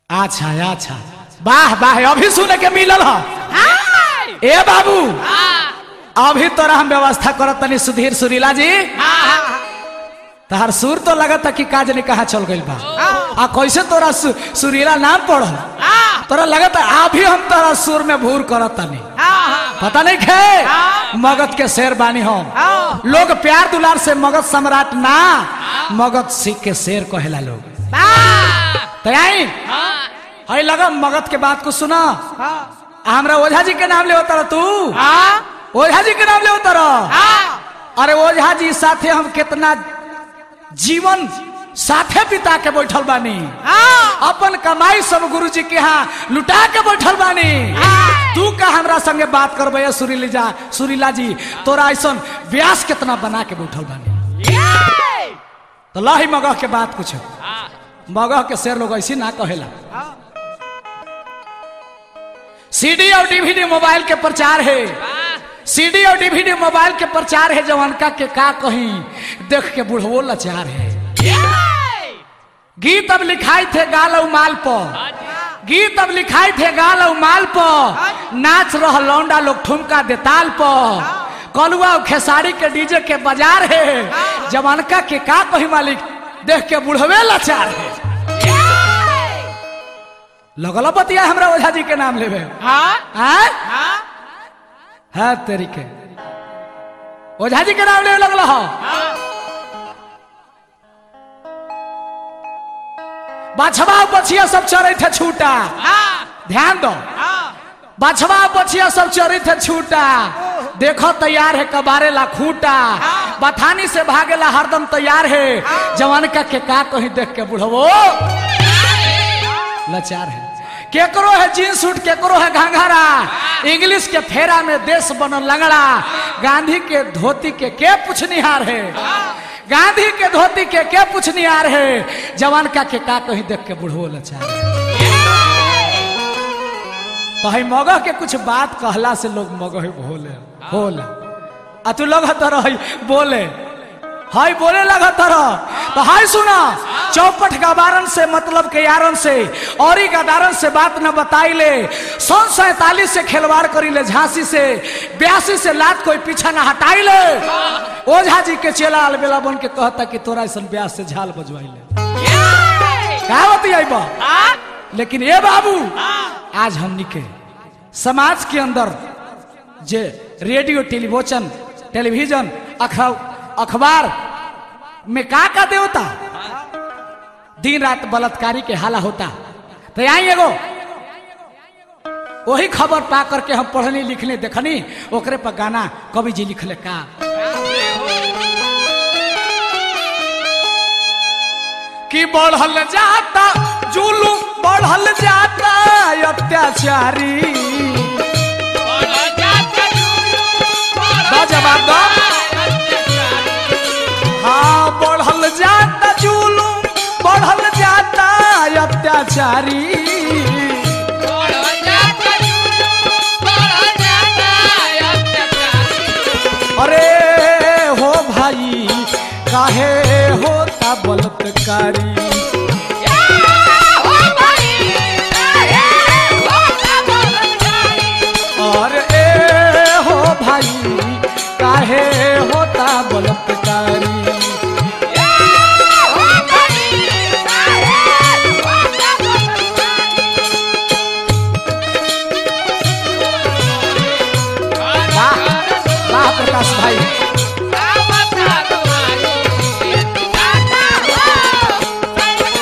अच्छा अच्छा वाह वाह अभी सुने के मिलल ह हाय ए बाबू हाँ अभी तोरा हम व्यवस्था करत तनी सुधीर सुरीला जी हाँ हाँ तहार सुर तो लगता कि काज ने कहा चल गइल बा आ कैसे तोरा सु, सुरीला नाम पढ़ल हाँ तोरा लगता अभी हम तोरा सुर में भूर करत तनी हाँ पता नहीं खे मगध के शेर बानी हम हाँ लोग प्यार दुलार से मगध सम्राट ना मगध सिख के शेर कहेला लोग हाँ तो आई हाँ हई लगा मगध के बात को सुना हाँ आ हमरा ओझा जी के नाम ले उतर तू हाँ ओझा जी के नाम ले उतर हाँ अरे ओझा जी साथे हम कितना जीवन साथे बिता के बैठल बानी हाँ अपन कमाई सब गुरु जी के यहाँ लुटा के बैठल बानी हाँ। तू का हमरा संगे बात करबे सुरीली जा सुरीला जी तोरा ऐसन व्यास कितना बना के बैठल बानी ये तो लही मगह के बात कुछ हाँ मगह के शेर लोग ऐसी ना कहेला हाँ सीडी और डीवीडी मोबाइल के प्रचार है सीडी और डीवीडी मोबाइल के प्रचार है जवानका के का कहीं देख के बुढ़वो लाचार है ये गीत अब लिखाई थे गाल और माल पर गीत अब लिखाई थे गाल और माल पर नाच रह लौंडा लोग ठुमका देताल पर कलुआ और खेसारी के डीजे के बाजार है जवानका के का कहीं मालिक देख के बुढ़वे लाचार है लगल बतिया हमरा ओझा जी के नाम लेवे हाँ आय हाँ है तेरी के ओझा जी के नाम लेवे लगल हो बाछवा बछिया सब चरे थे छूटा हाँ ध्यान दो हाँ बाछवा बछिया सब चरे थे छूटा देखो तैयार है कबारे ला खूटा बथानी से भागेला हरदम तैयार है जवान का के का कहीं देख के बुढ़वो लाचार है केकरो है जींस सूट केकरो है घंघरा इंग्लिश के फेरा में देश बनल लंगड़ा गांधी के धोती के के पुछनिहार है गांधी के धोती के के पुछनिहार है जवान का के का कहीं देख के बुढ़वो लाचार है तो हई मगह के कुछ बात कहला से लोग मगह भोले भोले आ तू लग तरह बोले हाय बोले लगा तरह तो हाय सुना चौपट गबारन से मतलब के यारन से और ही गदारन से बात न बताई ले सन सैतालीस से खिलवाड़ करी ले झांसी से बयासी से लात कोई पीछा न हटाई ले ओझा जी के चेला अलबेला बन के कहता कि तोरा ऐसा ब्यास से झाल बजवाई ले का होती आई बा लेकिन ये बाबू आज हमनी के समाज के अंदर जे रेडियो टेलीविजन टेलीविजन अख- अखबार में का का देवता दिन रात बलात्कारी के हाला होता तो यहाँ एगो वही खबर पा करके हम पढ़नी लिखने देखनी ओकरे पर गाना कवि जी लिखले का कि बढ़ल जाता जुलूम बढ़ल जाता अत्याचारी दो जवाब दो हाँ बढ़ल जाता जुलूम बढ़ल जाता अत्याचारी अरे हो भाई काहे होता बलात्कारी और ए हो भाई काहे होता बलात्कारी वाह वाह प्रकाश भाई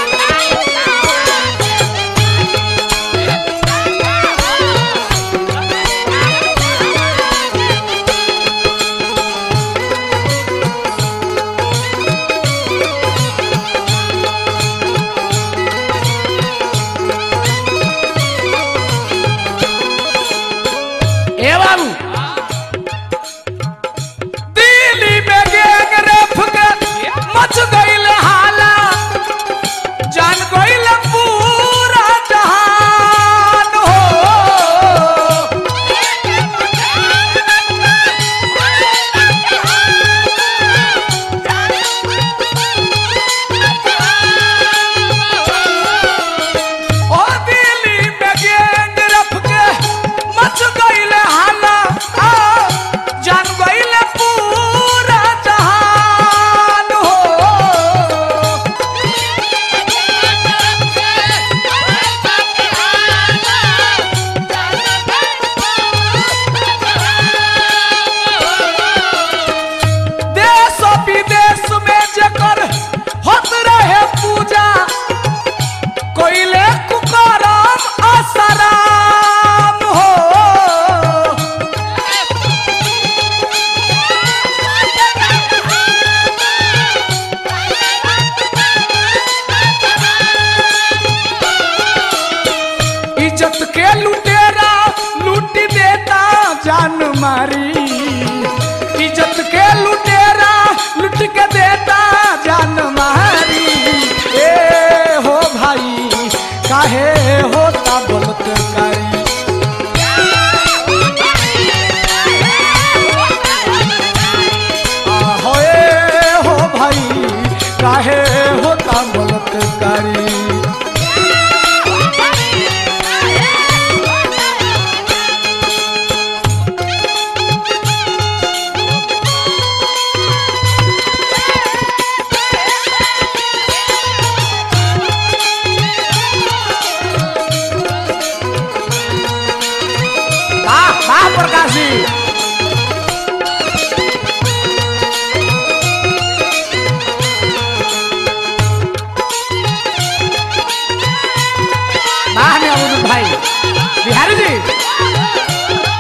इज्जत के लुटेरा लूट देता जान मारी इज्जत के लुटेरा लूट के देता जान मारी ए हो भाई काहे होता बलात्कारी आहो ए हो भाई काहे होता बलात्कारी वाह वाह प्रकाश जी वाह ने अबुल भाई बिहारी जी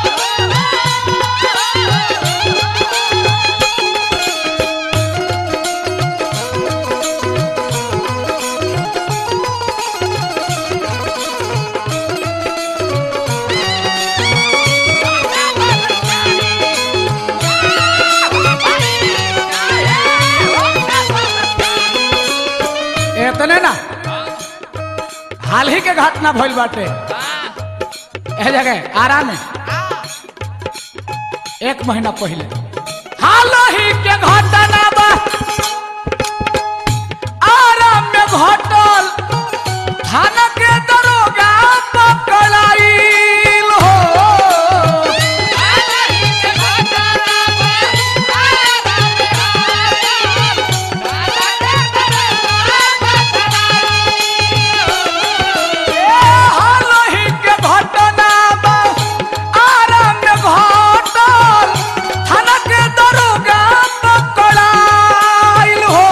इतने ना हाल ही के घटना भइल बाटे ए जगह आराम में एक महीना पहले हाल ही के घटना बा आराम में घटल थाना के दरोगा पकड़ाइल हो ए हाल ही के घटना बा आराम में घटल थाना के दरोगा पकड़ाइल हो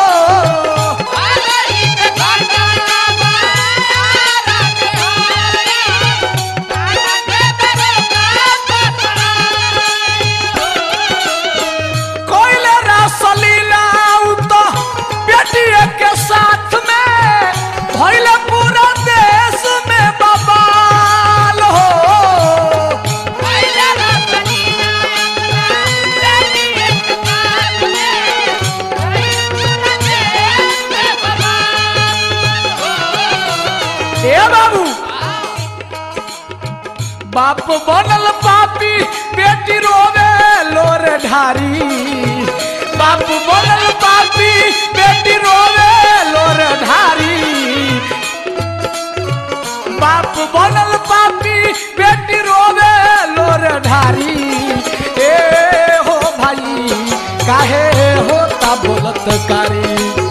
कोयले रसलीला तो बेटिए के साथ में भइले पूरा देश में बवाल हो ए बाबू बाप बनल पापी बेटी रोवे लोर ढारी बाप बनल पापी बेटी रोवे लोर ढारी बाप बनल पापी बेटी रोवे लोर ढारी ए हो भाई काहे होता बोलत कारी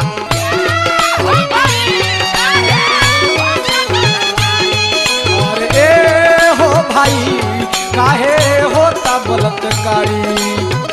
और ए हो भाई काहे होता बलात्कारी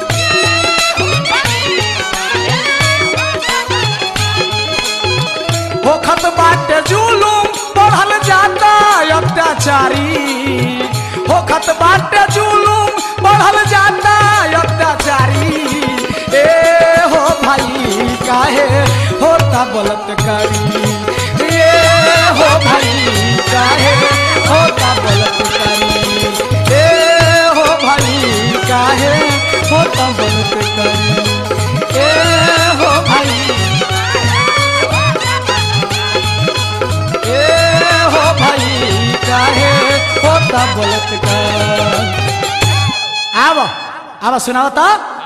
होखत बाटे जुलूम बढ़ल जाता अत्याचारी होखत बाटे जुलूम बढ़ल जाता अत्याचारी ए हो भाई काहे होता बलात्कारी ए हो भाई काहे होता बलात्कारी ए हो भाई काहे होता बलात्कारी ए हो भाई ए हो भाई काहे होता बलात्कार आव आव सुनाओ तो